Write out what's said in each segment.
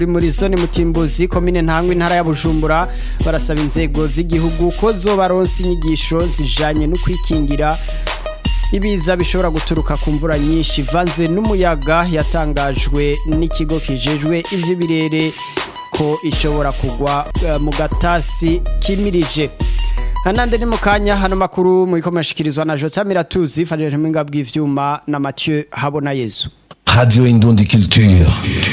muri zone mutimbuzi komine ntangwa intara ya bujumbura barasaba inzego z'igihugu ko zobaronsa inyigisho zijanye no kwikingira ibiza bishobora guturuka ku mvura nyinshi ivanze n'umuyaga yatangajwe n'ikigo kijejwe ivy'ibirere ko ishobora kugwa eh, mu gatasi kimirije Hanande ni mukanya hano makuru mu ikomashikirizwa na Jota Miratuzi Fadele Mpinga bw'ivyuma na Mathieu Habona Yezu Radio Indundi Culture.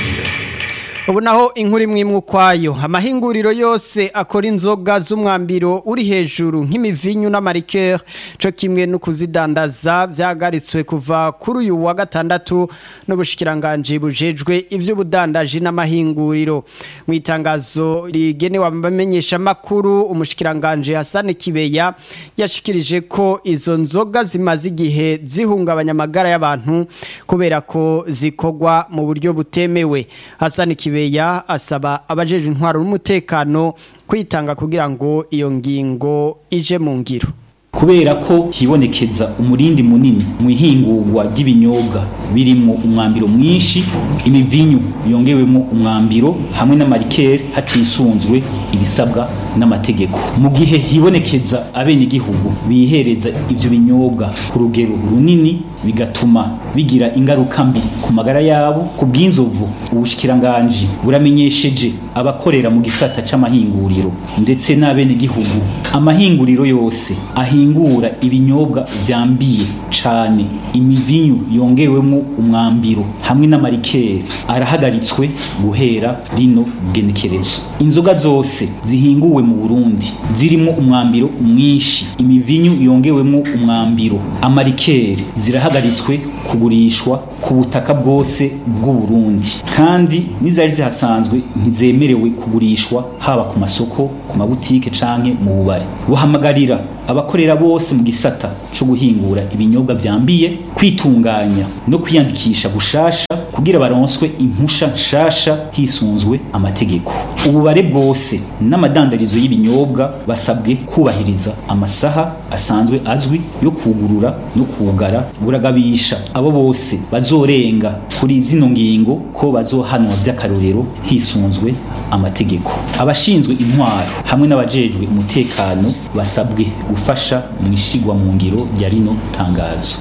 ubu naho inkuru imwe imwe ukwayo amahinguriro yose akora inzoga z'umwambiro uri hejuru nk'imivinyu n'amarikeri cyo kimwe no kuzidandaza byahagaritswe kuva kuri uyu wa gatandatu n'ubushikiranganji bujejwe iby'ubudandaji n'amahinguriro mu itangazo rigenewe abamenyeshamakuru umushikiranganji Hassan Kibeya yashikirije ko izo nzoga zimaze igihe zihungabanya amagara y'abantu kubera ko zikorwa mu buryo butemewe Hassan Kibeya asaba abajeje intwaro n'umutekano kwitanga kugira ngo iyo ngingo ije mu ngiro kubera ko hibonekeza umurindi munini mu ihingurwa ry'ibinyobwa birimo umwambiro mwinshi imivinyu yongewemo umwambiro hamwe n'amarikeri hatisunzwe ibisabwa n'amategeko mu gihe hibonekeza abenegihugu bihereza ivyo binyobwa ku rugero runini bigatuma bigira ingaruka mbi ku magara yabo ku bw'inzovu ubushikiranganji buramenyesheje abakorera mu gisata c'amahinguriro ndetse n'abenegihugu amahinguriro yose ahingura ibinyobwa vyambiye cane imivinyu yongewemo umwambiro hamwe n'amarikeri arahagaritswe guhera rino genekerezo inzoga zose zihinguwe mu Burundi zirimo umwambiro mwinshi imivinyu yongewemo umwambiro amarikeri zirahagaritswe kugurishwa ku butaka bwose bw'u Burundi kandi n'izari zihasanzwe ntizemerewe kugurishwa haba ku masoko ku mabutike canke mu bubare buhamagarira abakorera bose mu gisata co guhingura ibinyobwa vyambiye kwitunganya no kwiyandikisha gushasha kugira baronswe impusha nshasha hisunzwe amategeko ububare bwose n'amadandarizo y'ibinyobwa basabwe kubahiriza amasaha asanzwe azwi yo kugurura no kugara buragabisha abo bose bazorenga kuri zino ngingo ko bazohanwa vy'akarorero hisunzwe amategeko abashinzwe intwaro hamwe n'abajejwe umutekano basabwe gufasha mu ishigwa mu ngiro rya rino tangazo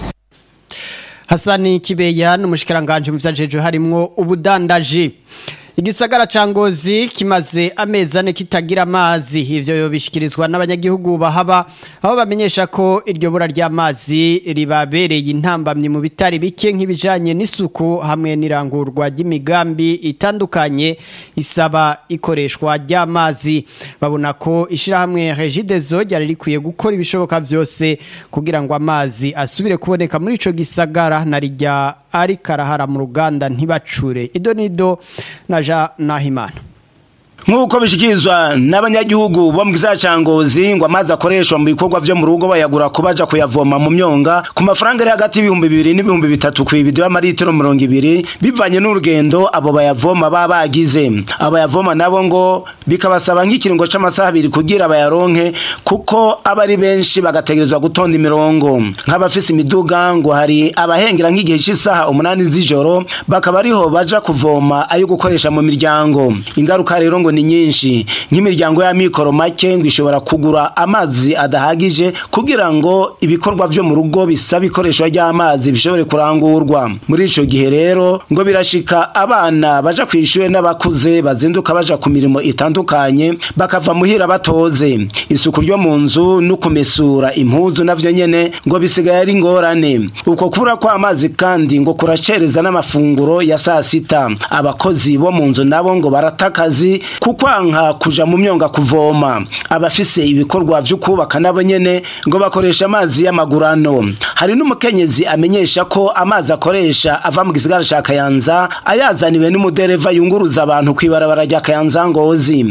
Hasani Kibeya n'umushikiranganje mu vyajeje harimwo ubudandaji Igisagara ca Ngozi kimaze amezi ane kitagira amazi ivyo yobishikirizwa n'abanyagihugu bahaba aho bamenyesha ko iryo bura ry'amazi ribabereye intambamye mu bitari bike nk'ibijanye n'isuku hamwe n'irangurwa ry'imigambi itandukanye isaba ikoreshwa ry'amazi babona ko ishirahamwe Regideso ryari rikwiye gukora ibishoboka byose kugira ngo amazi asubire kuboneka muri ico gisagara na rijya ari karahara mu ruganda ntibacure idonido na Jean Nahimana nk'uko bishikirizwa n'abanyagihugu bo mu gisagara ca Ngozi ngo amazi akoreshwa mu bikorwa vyo mu rugo bayagura ko baja kuyavoma mu myonga ku mafaranga ari hagati y'ibihumbi bibiri n'ibihumbi bitatu ku ibido y'amaritiro mirongo ibiri bivanye n'urugendo abo bayavoma baba bagize abayavoma nabo ngo bikabasaba nk'ikiringo c'amasaha abiri kugira bayaronke kuko aba ari benshi bagategerezwa gutonda imirongo nk'abafise imiduga ngo hari abahengera nk'igihe c'isaha umunani z'ijoro bakaba ariho baja kuvoma ayo gukoresha mu miryango ingaruka rero ngo ni nyinshi nk'imiryango y'amikoro make ngo ishobora kugura amazi adahagije kugira ngo ibikorwa vyo mu rugo bisaba ikoreshwa ry'amazi bishobore kurangurwa muri ico gihe rero ngo birashika abana baja kw'ishure n'abakuze bazinduka baja ku mirimo itandukanye bakava muhira batoze isuku ryo mu nzu no kumesura impuzu navyo nyene ngo bisigaye ari ngorane uko kubura kw'amazi kandi ngo kuracereza n'amafunguro ya saa sita abakozi bo mu nzu nabo ngo baratakazi kukwanka kuja mu myonga kuvoma abafise ibikorwa vyo kubaka nabo nyene ngo bakoresha amazi y'amagurano hari n'umukenyezi amenyesha ko amazi akoresha ava mu gisigara ca Kayanza ayazaniwe n'umudereva yunguruza abantu kwibarabara rya Kayanza Ngozi